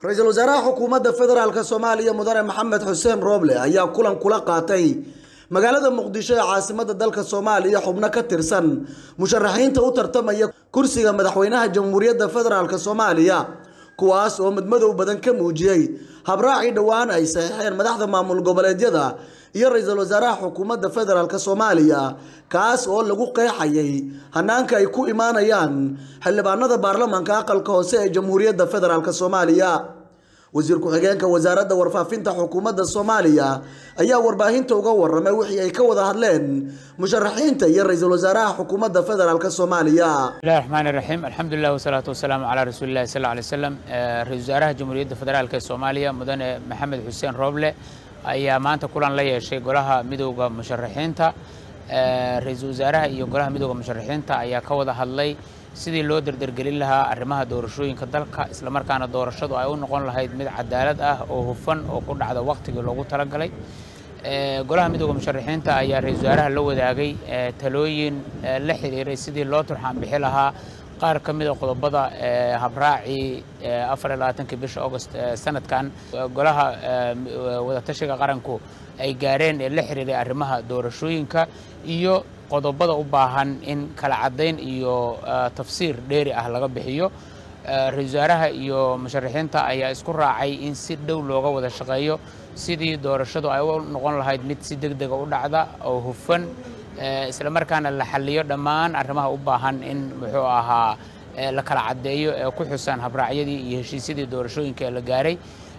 ra-iisul wasaaraha xukuumadda federaalk soomaaliya mudane maxamed xuseen rooble ayaa kulan kula qaatay magaalada muqdisho ee caasimadda dalka soomaaliya xubno ka tirsan musharaxiinta u tartamaya kursiga madaxweynaha jamhuuriyadda federaalk soomaaliya kuwaas oo madmadow badan ka muujiyey habraacii dhowaan ay saxiixeen madaxda maamul goboleedyada iyo ra-iisul wasaaraha xukuumadda federaalk soomaaliya kaas oo lagu qeexayay hanaanka ay ku imaanayaan xildhibaanada baarlamaanka aqalka hoose ee jamhuuriyadda federaalk soomaaliya wasiir ku-xigeenka wasaaradda warfaafinta xukuumadda soomaaliya ayaa warbaahinta uga waramay wixii ay ka wada hadleen musharaxiinta iyo ra-iisul wasaaraha xukuumadda federaalk soomaaliya bismillahi raxmaani raxiim alxamdulilah wasalaatu wasalaamu calaa rasuulillahi sal alay slam ra-isul wasaaraha jamhuuriyadda federaalk ee soomaaliya mudane maxamed xuseen rooble ayaa maanta kulan la yeeshay golaha midowda musharaxiinta ra-iisul wasaaraha iyo golaha midowda musharaxiinta ayaa ka wada hadlay sidii loo derdergelin lahaa arrimaha doorashooyinka dalka islamarkaana doorashadu ay u noqon lahayd mid cadaalad ah oo hufan oo ku dhacda waqtigii loogu talagalay golaha midowda musharaxiinta ayaa ra-iisul wasaaraha la wadaagay talooyin la xiriiray sidii loo turxaan bixi lahaa qaar ka mida qodobada habraacii afar iyo labaatankii bisha august sanadkan golaha wadatashiga qaranku ay gaareen ee la xiriiray arrimaha doorashooyinka iyo qodobada u baahan in kala caddayn iyo tafsiir dheeri ah laga bixiyo ra-isul wasaaraha iyo musharaxiinta ayaa isku raacay in si dhow looga wada shaqeeyo sidii doorashadu ay u noqon lahayd mid si deg dega u dhacda oo hufan isla markaana la xaliyo dhammaan arrimaha u baahan in muxuu ahaa la kala caddeeyo ee ku xusan habraacyadii iyo heshiisyadii doorashooyinka ee la gaaray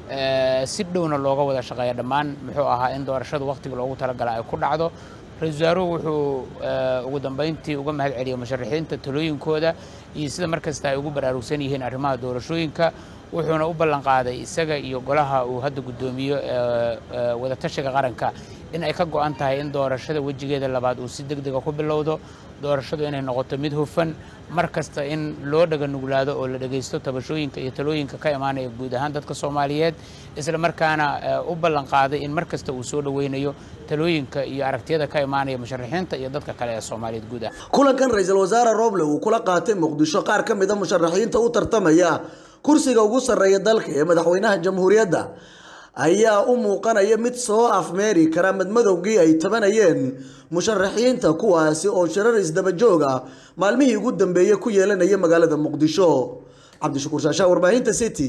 si dhowna looga wada shaqeeya dhammaan muxuu ahaa in doorashadu waqtiga loogu talagala ay ku dhacdo ra-isul wasaaruhu wuxuu ugu dambeyntii uga mahad celiyay musharaxiinta talooyinkooda iyo sida markasta ay ugu baraarugsan yihiin arrimaha doorashooyinka wuxuuna u ballan qaaday isaga iyo golaha uu hadda guddoomiyo wadatashiga qaranka in ay ka go-an tahay in doorashada wejigeeda labaad uu si deg dega ku bilowdo doorashadu inay noqoto mid hufan mar kasta in loo dhaga nuglaado oo la dhegaysto tabashooyinka iyo talooyinka ka imaanaya guud ahaan dadka soomaaliyeed isla markaana u ballan qaaday in mar kasta uu soo dhoweynayo talooyinka iyo aragtiyada ka imaanaya musharaxiinta iyo dadka kale ee soomaaliyeed guud ah kulankan ra-iisul wasaare rooble uu kula qaatay muqdisho qaar ka mida musharaxiinta u tartamaya kursiga ugu sarreeya dalka ee madaxweynaha jamhuuriyadda ayaa u muuqanaya mid soo afmeeri kara madmadowgii ay tabanayeen musharaxiinta kuwaasi oo shirar isdabajooga maalmihii ugu dambeeyey ku yeelanaya magaalada muqdisho cabdishakuur shaashaa warbaahinta city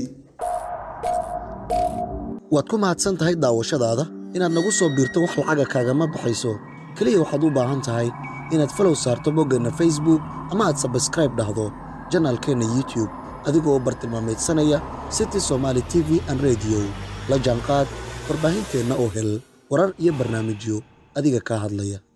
waad ku mahadsan tahay daawashadaada inaad nagu soo biirto wax lacaga kaagama baxayso keliya waxaad u baahan tahay inaad falow saarto boggeenna facebook ama aad sabskraib dhahdo janaalkeenna youtube adigoo bartilmaameedsanaya city somaali t v an rediyo la jaanqaad warbaahinteenna oo hel warar iyo barnaamijyo adiga kaa hadlaya